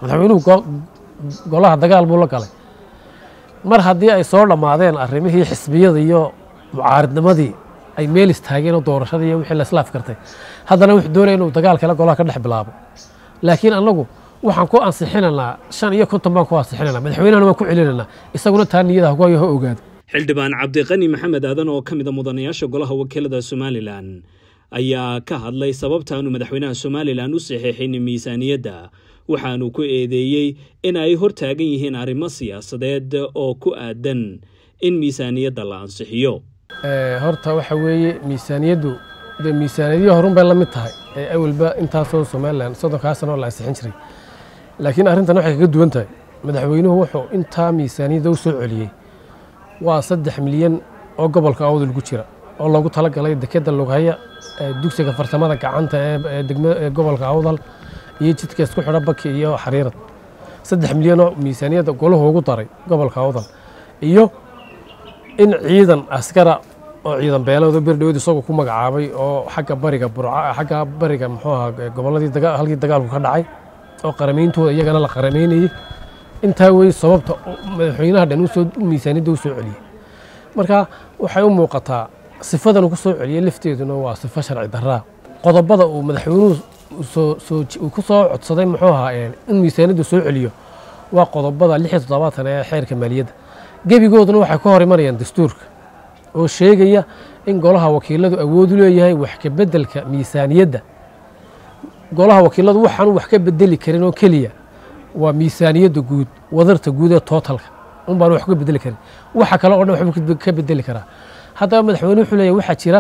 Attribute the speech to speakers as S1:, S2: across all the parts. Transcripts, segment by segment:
S1: madaxweynuhu golaha dagaal buu la galay mar haddii ay soo dhammaadeen arrimihii xisbiyada iyo mucaaridnimadii ay meel istaageen oo doorashadii iyo wixii laslaaf kartay haddana wuxuu doonaya inuu dagaal kale golaha ka dhex bilaabo laakiin annagu waxaan ku ansixinaynaa shan iyo konton baan ku ansixinayna madaxweynehana waan ku celinaynaa isaguna taa niyada hagoyo ha ogaado
S2: xildhibaan cabdiqani maxamed aadan oo ka mid a mudanayaasha golaha wakiilada somalilan ayaa ka hadlay sababtaanu madaxweynaha somalilan u saxiixin miisaaniyadda waxaanu ku eedeeyey in ay hor taagan yihiin arrimo siyaasadeed oo ku aadan in miisaaniyadda la ansixiyo
S1: horta waxa weeye miisaaniyaddu dee miisaaniyadihii horun bay la mid tahay ee awalba intaasoo somalilan soddonkaa sano la ansixin jiray laakiin arrintan waxay kaga duwan tahay madaxweynuhu wuxuu intaa miisaaniyadda u soo celiyey waa saddex milyan oo gobolka awdal ku jira oo loogu talagalay dekeda lughaya dugsiga farsamada gacanta ee gobolka awdal iyo jidka isku xidha baki iyo xariirad saddex milyanoo miisaaniyadda golahu ugu daray gobolka awdal iyo in ciidan askara oo ciidan beelooda berdhawed isagoo ku magacaabay oo xagga bariga burca xagga bariga muxuu ahaa gobolladii halkii dagaalku ka dhacay oo qarameyntooda iyagana la qarameynayey intaa wey sababta madaxweynaha dhan usoo miisaaniyadda u soo celiyey marka waxay u muuqataa sifadan uu ku soo celiyey lafteeduna waa sifo sharci daraa qodobada uu madaxweynuhu ku soo codsaday muxuu ahaa in miisaaniyaddu soo celiyo waa qodobada lix iyo toddobaatan ee xeerka maaliyadda gebigooduna waxay ka hor imanayaan dastuurka oo sheegaya in golaha wakiiladu awood u leeyahay wax ka beddelka miisaaniyadda golaha wakiiladu waxaanu wax ka bedeli karin oo keliya waa miisaaniyadda guud wadarta guud ee tootalka un baanu wax ka bedeli karin waxa kale oo dhan waxbuu ka bedeli karaa haddaba madaxweyne wuxuu leeyahy waxaa jira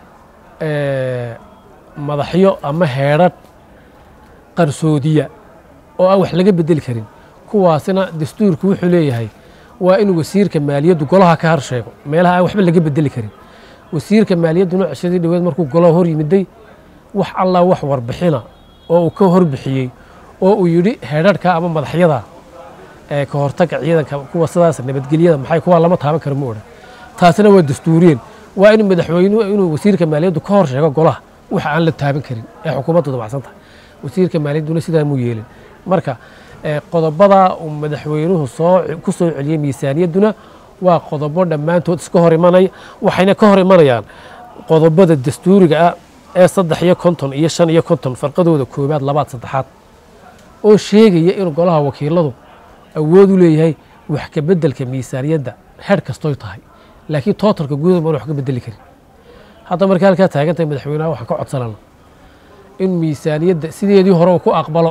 S1: madaxyo ama heedrhan qarsoodiya oo aan wax laga bedeli karin kuwaasina dastuurku wuxuu leeyahay waa in wasiirka maaliyaddu golaha ka harsheego meelaha aan waxba laga bedeli karin wasiirka maaliyadduna ceshadii dhaweed markuu golaha hor yimiday wax allah wax warbixina oo uu ka horbixiyey oo uu yidhi heedharhka ama madaxyada ee ka hortagga ciidanka kuwa sidaas nabadgelyada maxay kuwa lama taaban karo ma odhan taasina waa dastuuriyeen waa in madaxweynuhu inuu wasiirka maaliyaddu ka hor sheego golaha waxa aan la taaban karin ee xukuumaddu dabacsan tahay wasiirka maaliyadduna sidaa muu yeelin marka qodobada uu madaxweynuhu soo ku soo celiyey miisaaniyadduna waa qodobo dhammaantood iska hor imanaya waxayna ka hor imanayaan qodobada dastuuriga ah ee saddex iyo konton iyo shan iyo konton farqadooda koowaad labaad saddexaad oo sheegaya inuu golaha wakiiladu awood u leeyahay wax ka beddelka miisaaniyadda xeer kastoy tahay laakiin tootalka guuda maan wax ka bedeli karin hadda markii halkaa taagantahay madaxweynaha waxaan ka codsanana in miisaaniyadda sideedii hore uu ku aqbalo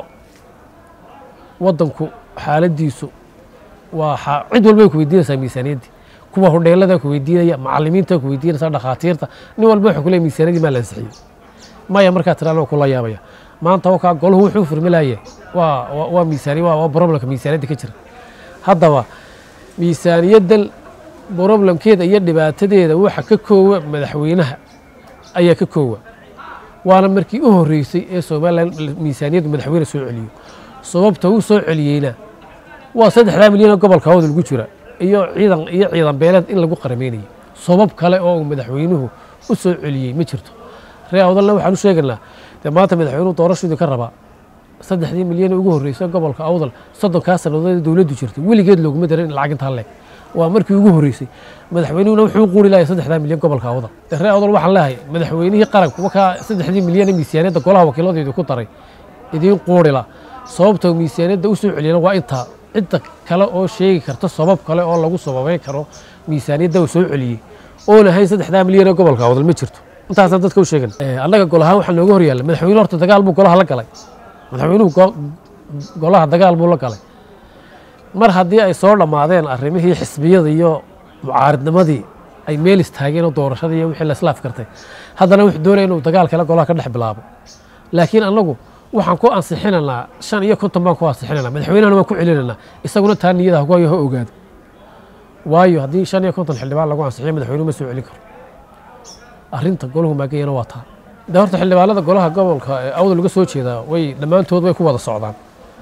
S1: waddanku xaaladdiisu waa cid walbay ku weydiinaysaa miisaaniyaddii kuwa hodheelada ku weydiinaya macalimiinta ku weydiinaysa dhakhaatiirta nin walba wuxuu ku leeyahy miisaaniyaddii maa la ansixiyey maya markaa tiraa waa kula yaabaya maanta wakaa golahu wuxuu furmilaye waa waa miisaaniya waa problemka miisaaniyadda ka jira haddaba miisaaniyaddan broblemkeeda iyo dhibaatadeeda waxa ka koowa madaxweynaha ayaa ka koowa waana markii u horreysay ee somalilan miisaaniyaddu madaxweyne soo celiyo sababta uu soo celiyeyna waa saddexdaa milyanoo gobolka awdal lagu jira iyo ciidan iyo ciidan beeleed in lagu qarameynayo sabab kale oo uu madaxweynuhu u soo celiyey ma jirto ree awdalna waxaan u sheegaynaa dee maanta madaxweynuhu doorashadii ka rabaa saddexdii milyan ugu horreysay gobolka awdal soddonkaa sannadood dowladdu jirtay weligeed looguma darin in lacag intaa leeg waa markii ugu horreysay madaxweynuhuna wuxuu quuri lahay saddexdaa milyan gobolka awdal ree awdal waxaan leehay madaxweynihii qaranku wakaa saddexdii milyan ee miisaaniyadda golaha wakiiladeedu ku daray idiin quurila sababta miisaaniyadda u soo celiyana waa intaa cidda kale oo sheegi karta sabab kale oo lagu sababeyn karo miisaaniyadda uu soo celiyey oon ahayn saddexdaa milyan ee gobolka awdal ma jirto intaasaan dadka u sheegan annaga gol ahaan waxaa nooga horyaalla madaxweyne horta dagaal buu golaha la galay madaxweynuhu golaha dagaal buu la galay mar haddii ay soo dhammaadeen arrimihii xisbiyada iyo mucaaridnimadii ay meel istaageen oo doorashadii iyo wixii laslaaf kartay haddana wuxuu doonaya inuu dagaal kale golaha ka dhex bilaabo laakiin annagu waxaan ku ansixinaynaa shan iyo konton baan ku ansixinaynaa madaxweynehana waan ku celinaynaa isaguna taa niyada hagoyo ha ogaado waayo haddii shan iyo konton xildhibaan lagu ansixiyo madaxweynuhu ma soo celin karo arrinta golahu maagayana waa taa de horta xildhibaanada golaha gobolka ee awdal uga soo jeedaa way dhammaantood way ku wada socdaan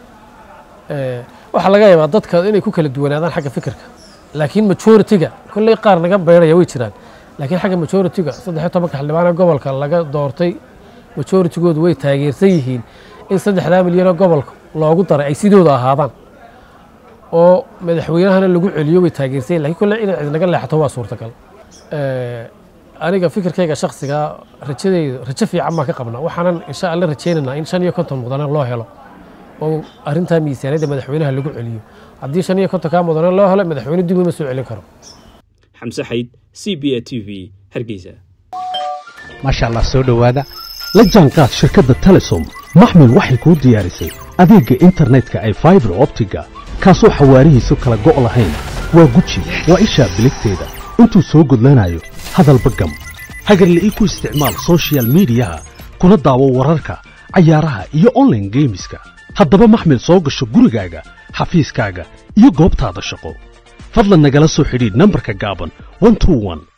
S1: waxaa laga yaabaa dadka inay ku kala duwanaadaan xagga fikirka laakiin majoritiga kolley qaar naga beyraya way jiraan laakiin xagga majoritiga saddex iyo tobanka xildhibaana gobolka laga doortay majoritigoodu way taageersan yihiin in saddexdaa milyanoo gobolka loogu daray ay sidooda ahaadaan oo madaxweynahana lagu celiyo way taageersayen lakiin kolle inay cidnaga leexato waa suurtagal aniga fikirkayga shaksigaa rajadeyda rajo fiican baan ka qabnaa waxaanan insha alla rajaynaynaa in shan iyo konton mudane loo helo oo arrintaa miisaaniyadda madaxweynaha lagu celiyo haddii shan iyo kontonkaa mudane loo helo madaxweyne dib uma soo celin karo
S2: xamse xayd c b a t v hargeysa
S3: maasha allah soo dhowaada la jaanqaad shirkadda telesom maxmil waxay kuu diyaarisay adeegga internetka ay faibar optiga kaasoo xawaarihiisu kala go' lahayn waa guji waa ishaa biligteeda intuu soo gudlanayo hadalba gam hagarle ii ku isticmaal sochial midiyaha kuna daawo wararka cayaaraha iyo onlaine geemiska haddaba maxmil soo gasho gurigaaga xafiiskaaga iyo goobtaada shaqo fadlan nagala soo xidhiidh nambarka gaaban